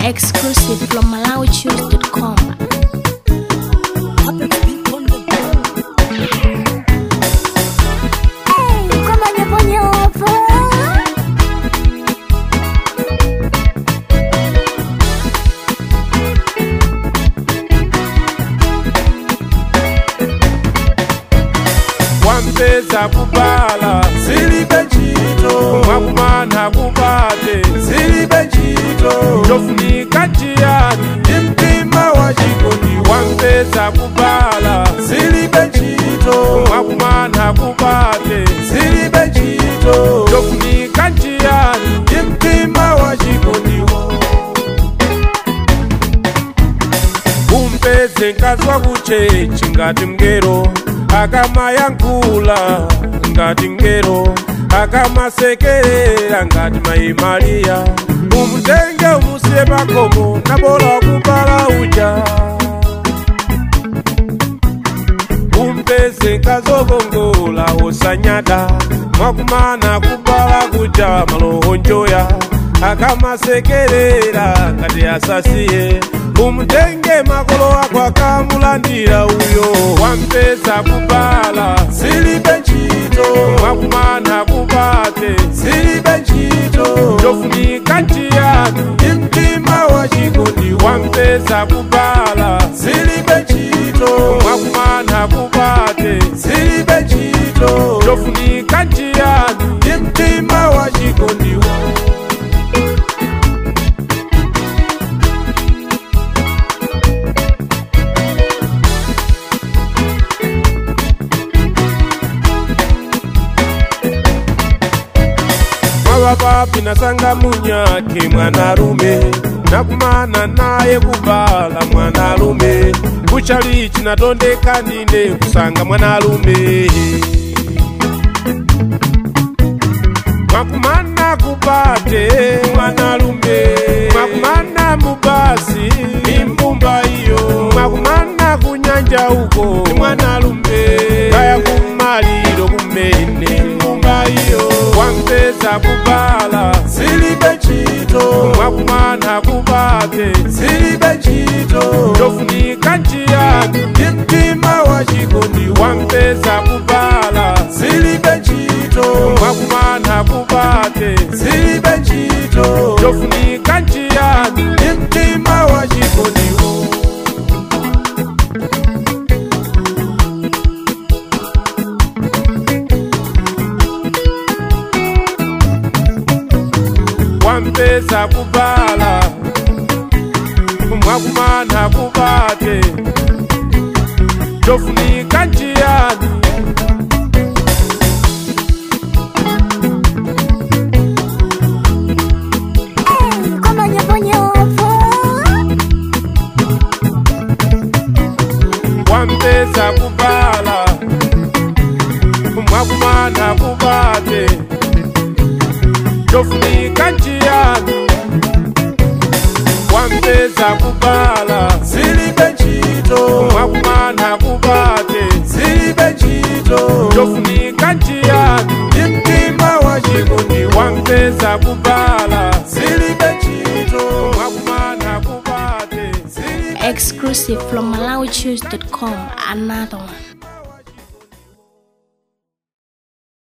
Exclusive from MalawiChoose.com. Como nyevunyevu wampeza kubala zilibe ntchito mwakumana kubate zilibe ntchito chofunika chiyani ndi mtima wa chikondi wampeza kubala zilibe ntchito mwakumana kubate zilibe ntchito chofunika chiyani ndi mtima wa chikondiwo umpeze nkazwa kuchechi ngati mngelo akamayankhula ngati mngelo akamasekerera ngati mayi mariya umutenge umusiye pakomo nabola kubala uja umpeze nkazokongola osanyada mwakumana kubala kuja malohonjoya akamasekerera ngati asasiye umutenge makolo ako akamulandira uyo wampeza kubala zilibe ntchito mwakumana kubate zilibe ntchito chofunika ntiyani ndi mtima wa chikondi wampeza kubala zilibe ntchito mwakumana kubate zilibe ntchito chofunika ntiyani ndi mtima wa chikondiwo mwapapapi nasanga munyake mwanalume nakumana naye kubala mwanalume kuchalichi natondeka ndine kusanga mwanalume mwakumana kubate mwanalume mwakumana mubasi imbumba iyo mwakumana kunyanja uko mwanalume kaya kumaliro kumene imbumba iyo wampeza kubala zilibe ntchito mwakumana kubate zilibe ntchito chofunika ntiyani ndi mtima wa chikondi wampeza kubala zilibe ntchito mwakumana kubate zilibe ntchito chofunika ntiyani ndi mtima wa chikondiwo wampeza kubala mwakumana kubate chofunika ntiyani Como nyevunyevu wampeza kubala mwakumana kubate chofunika ntiyani wampeza kubala zilibe ntchito mwakumana kubate zilibe ntchito chofunika ntiyani ndi mtima wa chikondi wampeza kubala zilibe ntchito mwakumana kubate zilibe Exclusive from MalawiChoose.com. Another one.